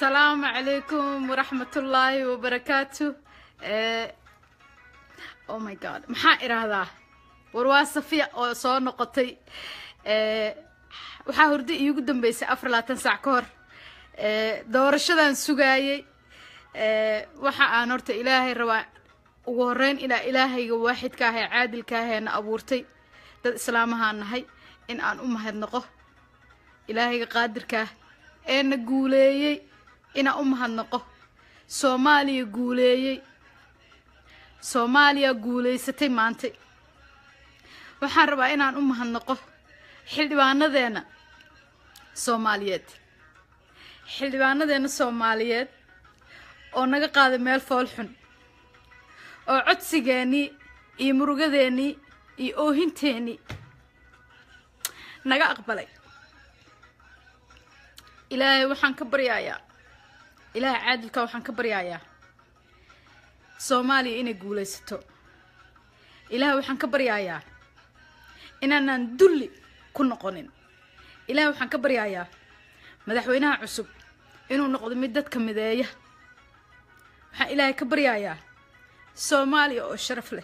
asalaamu calaykum waraxmatullaahi wabarakaatu oh my god maxaa idhaahdaa war waa safiya oo soo noqotay waxaa hurdo iigu dambeysay afar labaatan saac ka hor doorashadan sugaayey waxa aan horta ilaahay rabaa ugu horeyn ilaa ilaahayga waaxidka ah ee caadilka ah ee na abuurtay dad islaamahaan nahay in aan u mahadnaqo ilaahayga qaadirkaah ee na guuleeyey inaan u mahadnaqo soomaaliya guuleeyey soomaaliya guulaysatay maantay waxaan rabaa inaan u mahadnaqo xildhibaanadeena soomaaliyeed xildhibaanadeena soomaaliyeed oo naga qaaday meel fool xun oo codsigeennii iyo murugadeennii iyo oohinteennii naga aqbalay ilaahay waxaan ka baryayaa ilaahay caadilka waxaan ka baryayaa soomaaliya inay guulaysato ilaahay waxaan ka baryayaa inaanaan dulli ku noqonin ilaahay waxaan ka baryayaa madaxweynaha cusub inuu noqdo mid dadka mideeya waxaan ilaahay ka baryayaa soomaaliya oo sharaf leh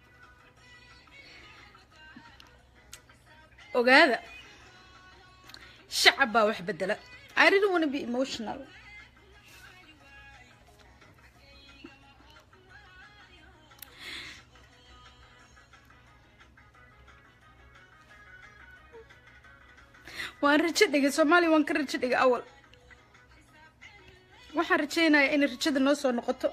ogaada shacab baa wax bedela I didn't want to be emotional. waan rajo dhigay soomaaliya waan ka rajo dhigay awal waxaan rajaynayaa inay rajada noo soo noqoto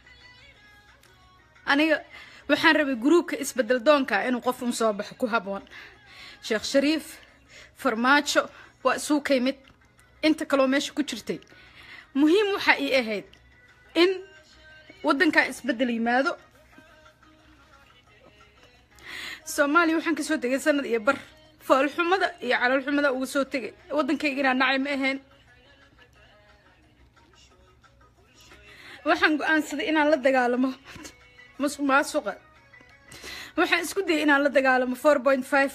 aniga waxaan rabay gruubka isbedel doonka inuu qof un soo baxo ku haboon sheekh shariif farmaajo waa isuu ka yimid inta kaloo meesha ku jirtay muhiim waxaa ii ahayd in waddankaa isbeddel yimaado soomaaliya waxaan kasoo tegay sanad iyo bar foolxumada iyo calolxumada uga soo tegay waddankayga inaa nacay ma ahayn waxaan go-aansaday inaan la dagaalamo masuq maasuqa waxaan isku dayay inaan la dagaalamo four point five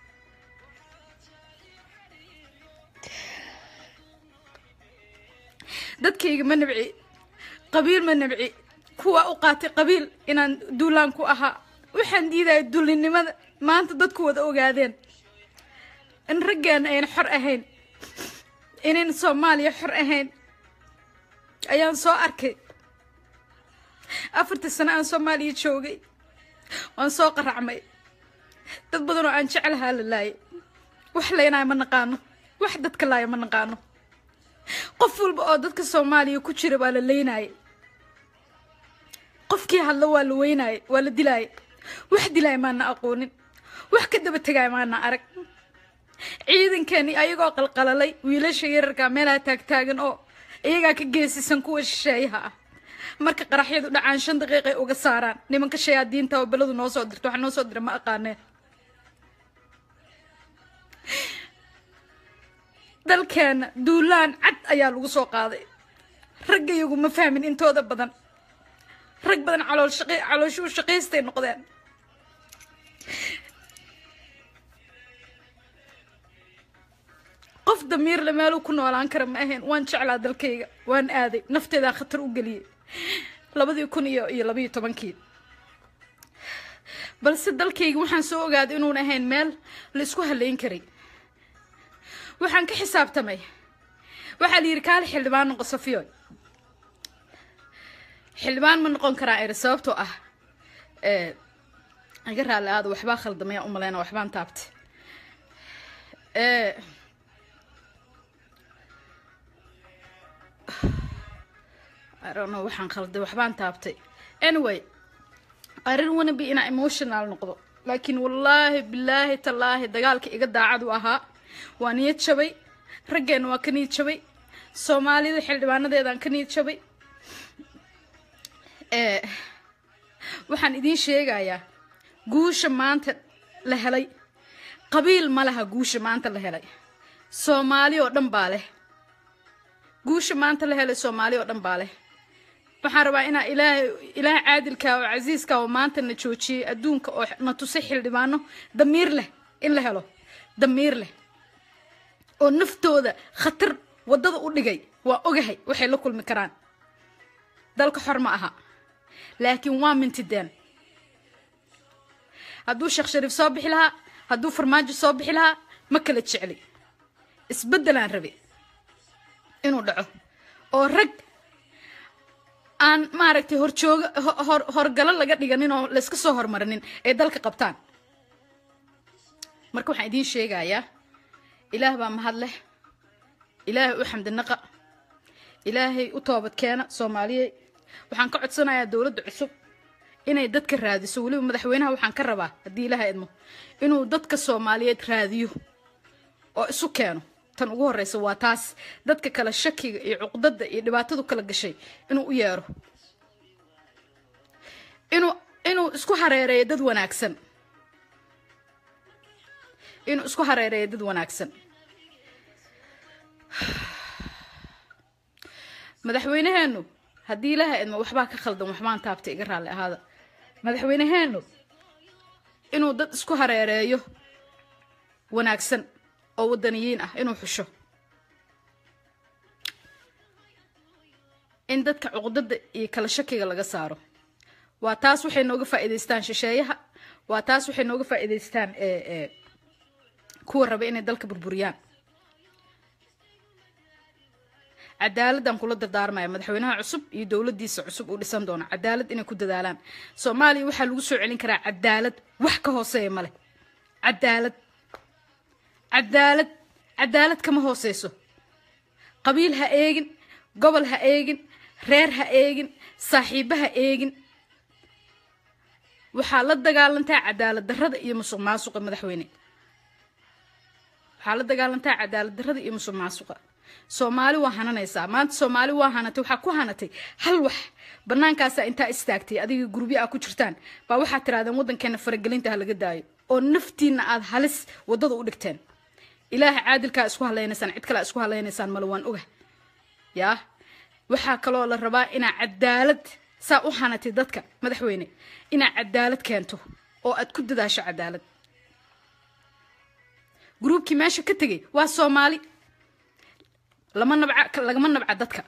dadkayga ma nabci qabiil ma nabci kuwa u qaatay qabiil inaan duulaan ku ahaa waxaan diidaya dullinimada maanta dadku wada ogaadeen in raggeena ayna xor ahayn inayn soomaaliya xor ahayn ayaan soo arkay afartii sano aan soomaaliya joogay waan soo qaracmay dad badan oo aan jeclahaa la laayay wax laynaayo ma naqaano wax dadka laaya ma naqaano qof walba oo dadka soomaaliya ku jira waa la leynayay qofkii hadlo waa la weynaayay waa la dilaayay wax dilaaya maana aqoonin wax ka daba tegaaya maana arag ciidankeeni ayagoo qalqalalay wiilasha yararkaa meelaha taagtaagan oo iyagaa ka geesisan kuwa shisheeyaha ah marka qaraxyadu dhacaan shan daqiiqay uga saaraan nimanka shayaadiinta oo beladu noo soo dirto waxa noo soo dira ma aqaaneen dalkeena duulaan cad ayaa lagu soo qaaday raggayagu ma fahmin intooda badan rag badan calool shaqi calooshuu shaqaystay noqdeen qof damiirle meeluu ku noolaan kara ma ahayn waan jeclaa dalkayga waan aaday nafteedaa khatar u geliyey labadii kun iyo iyo labayo tobankii balse dalkayga waxaan soo ogaaday inuun ahayn meel la isku halayn karay waxaan ka xisaabtamay waxaa la yidhi kaali xildhibaan noqo safiyoy xildhibaan ma noqon karaa eri sababtoo ah iga raalli aada waxbaa khaldamaya u maleyna waxbaan taabtay idono waxaan khalday waxbaan taabtay anyway arrin wanabi inaa emotional noqdo laakiin wallaahi bilaahi tallaahi dagaalka iga daacad u ahaa waa niyad jabay raggeena waa ka niyad jabay soomaalida xildhibaanadeedaan ka niyad jabay waxaan idiin sheegayaa guusha maanta la helay qabiil ma laha guusha maanta la helay soomaali oo dhan baa leh guusha maanta la helay soomaali oo dhan baa leh waxaan rabaa inaa ilaahay ilaahay caadilka oo casiiska oo maanta na joojiyey adduunka oo na tusay xildhibaano damiir leh in la helo damiir leh oo naftooda khatar waddada u dhigay waa ogahay waxay la kulmi karaan dalka xor ma aha laakiin waa mintideen hadduu sheekh shariif soo bixi lahaa hadduu farmaajo soo bixi lahaa ma kala jecli isbeddelaan rabe inuu dhaco oo rag aan maaragtay horjooga hor horgalo laga dhiganin oo layska soo hormarinin ay dalka qabtaan marka waxaan idiin sheegayaa ilaah baa mahad leh ilaahay u xamdinaqa ilaahay u toobad keena soomaaliyey waxaan ka codsanayaa dowladda cusub inay dadka raadiso weliba madaxweynaha waxaan ka rabaa haddii ilaaha idmo inuu dadka soomaaliyeed raadiyo oo isu keeno tan ugu horreysa waa taas dadka kale shakiga iyo cuqdada iyo dhibaatadu kala gashay inuu u yeero inuu inuu isku hareereeyo dad wanaagsan inuu isku hareereeyo dad wanaagsan madaxweynaheenu haddii ilaaha idmo waxbaa ka khaldan waxbaan taabtay iga raalli ahaada madaxweynaheenu inuu dad isku hareereeyo wanaagsan oo wadaniyiin ah inuu xusho in dadka cuqdada iyo kala shakiga laga saaro waa taas waxay nooga faa'iidaystaan shisheeyaha waa taas waxay nooga faa'iidaystaan kuwa raba inay dalka burburiyaan cadaaladdan kula dardaarmaya madaxweynaha cusub iyo dowladdiisa cusub uu dhisan doono cadaalad inay ku dadaalaan soomaaliya waxaa lagu soo celin karaa cadaalad wax ka hooseeya male cadaalad cadaalad cadaalad kama hooseyso qabiil ha eegin gobol ha eegin reer ha eegin saaxiibo ha eegin waxaa la dagaalantaa cadaalad darrada iyo musuq maasuqa madaxweyne waxaa la dagaalantaa cadaalad darrada iyo musuq maasuqa soomaali waa hananaysaa maanta soomaali waa hanatay waxaa ku hanatay hal wax banaankaasa intaa istaagtay adiga gurubyo aa ku jirtaan baa waxaad tirahdeen waddankeena faragelinta ha laga daayo oo naftiina aad halis waddada u dhigteen ilaaha caadilkaa isku halaynaysaan cid kalea isku halaynaysaan male waan oga yaa waxaa kaloo la rabaa inaa cadaalad saa u hanatay dadka madaxweyne inaa cadaalad keento oo aad ku dadaasho cadaalad gruubkii meesha ka tegay waa soomaali lama nabca lagama nabca dadka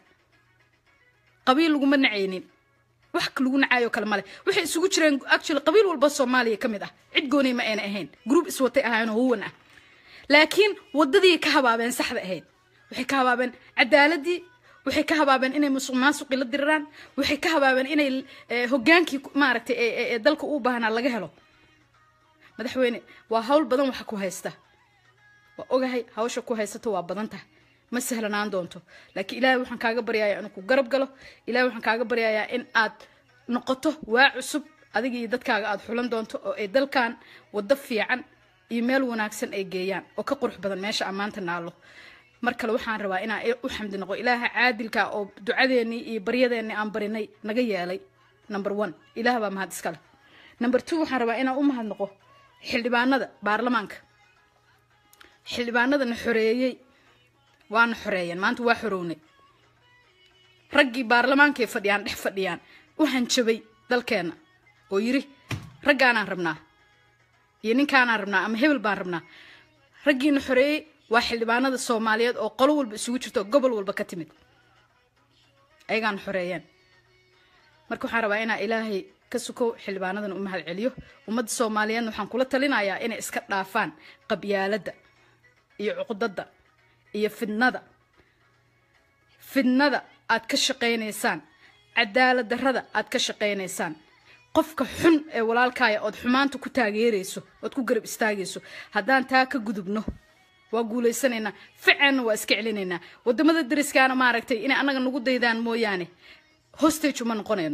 qabiil laguma nacaynin wax lagu nacaayo kale male waxay isugu jireen actually qabiil walba soomaaliya ka mid ah cid goonay ma ayna ahayn gruub iswatay ahaayeenoo huwan ah laakiin waddadii ka habaabeen saxda ahayd waxay ka habaabeen cadaaladii waxay ka habaabeen inay musuq maasuqii la diriraan waxay ka habaabeen inay hogaankii maaragtay ee dalka u baahnaa laga helo madaxweyne waa hawl badan waxa ku haysta waa ogahay hawsha ku haysato waa badan tahay ma sahlanaan doonto laakiin ilaahay waxaan kaaga baryayaa inuu ku garab galo ilahay waxaan kaaga baryayaa in aad noqoto waa cusub adiga iyo dadkaaga aad xulan doonto oo ay dalkan waddo fiican iyo meel wanaagsan ay geeyaan oo ka qurux badan meesha ammaanta naalo mar kale waxaan rabaa inaan u xamdi noqo ilaaha caadilka oo ducadeennii iyo baryadeennii aan barinay naga yeelay number one ilaah baa mahad iskale number two waxaan rabaa inaan u mahad noqo xildhibaanada baarlamaanka xildhibaanadana xoreeyey waana xoreeyeen maanta waa xorownay raggii baarlamaankay fadhiyaan dhex fadhiyaan u hanjabay dalkeenna oo yiri raggaanaan rabnaa iyo ninkaanaan rabnaa ama hebel baan rabnaa raggiina xoreeyey waa xildhibaanada soomaaliyeed oo qolo walba isugu jirto gobol walba ka timid ayagaana xoreeyeen marka waxaan rabaa inaa ilaahay ka sukow xildhibaanadan u mahad celiyo ummadda soomaaliyeedna waxaan kula talinayaa inay iska dhaafaan qabyaaladda iyo cuqdadda iyo fidnada fidnada aad ka shaqaynaysaan cadaalad darrada aad ka shaqaynaysaan qofka xun ee walaalkaaya ood xumaanta ku taageerayso ood ku garab istaagayso haddaan taa ka gudubno waa guulaysanaynaa ficeenna waa iska celinaynaa waddamada dariskaana maaragtay inay annaga nagu daydaan mooyaane hostage uma noqonayno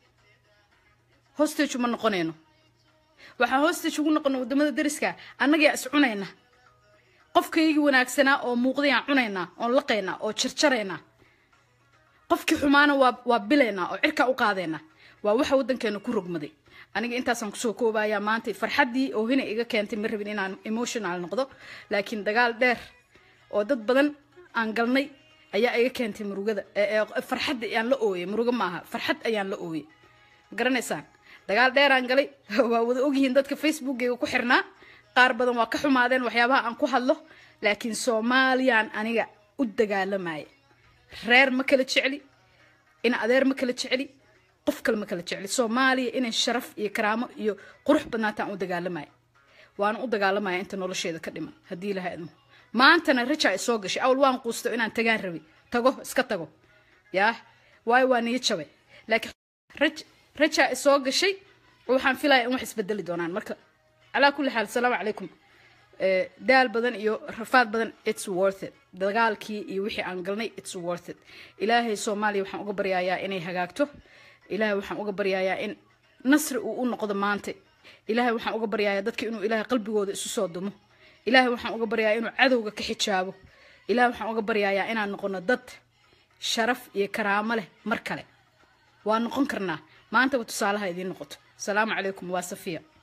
hostage uma noqonayno waxaan hostage ugu noqona waddamada dariska annagaa is cunayna qofkaygii wanaagsanaa oo muuqdayaan cunaynaa oon laqaynaa oo jarjaraynaa qofkii xumaana waa waa bilaynaa oo cirkaa u qaadaynaa waa waxa waddankeena ku rogmaday aniga intaasaan kusoo koobayaa maanta farxaddii oo hina iga keentay ma rabin inaan emotional noqdo laakiin dagaal dheer oo dad badan aan galnay ayaa iga keentay murugada farxadda ayaan la ooyey murugo maaha farxad ayaan la ooyey ma garanaysaan dagaal dheeraan galay waa wada ogyihiin dadka facebookgayga ku xirnaa qaar badan waa ka xumaadeen waxyaabaha aan ku hadlo laakiin soomaaliyaan aniga u dagaalamaya reer ma kala jecli in adeer ma kala jecli qof kale ma kala jecli soomaaliya inay sharaf iyo karaamo iyo qurux badnaataan u dagaalamaya waana u dagaalamaya inta nolosheeda ka dhiman haddii ilaha idmo maantana rajaa isoo gashay awal waan quusto inaan tagaan rabi tago iska tago yaa waayo waa niyo jabay laakiin raj rajaa isoo gashay waxaan filaya in wax isbedeli doonaan marka calaa kulli xaal asalaamu calaykum daal badan iyo rafaad badan its worth it dagaalkii iyo wixii aan galnay its worth it ilaahay soomaaliya waxaan uga baryayaa inay hagaagto ilaahay waxaan uga baryayaa in nasri uu u noqdo maanta ilaahay waxaan uga baryayaa dadka inuu ilaahay qalbigooda isu soo dumo ilaahay waxaan uga baryayaa inuu cadowga ka xijaabo ilaahay waxaan uga baryayaa inaan noqono dad sharaf iyo karaamo leh mar kale waa noqon karnaa maantaba tusaalaha idiin noqoto asalaamu calaykum waa safiya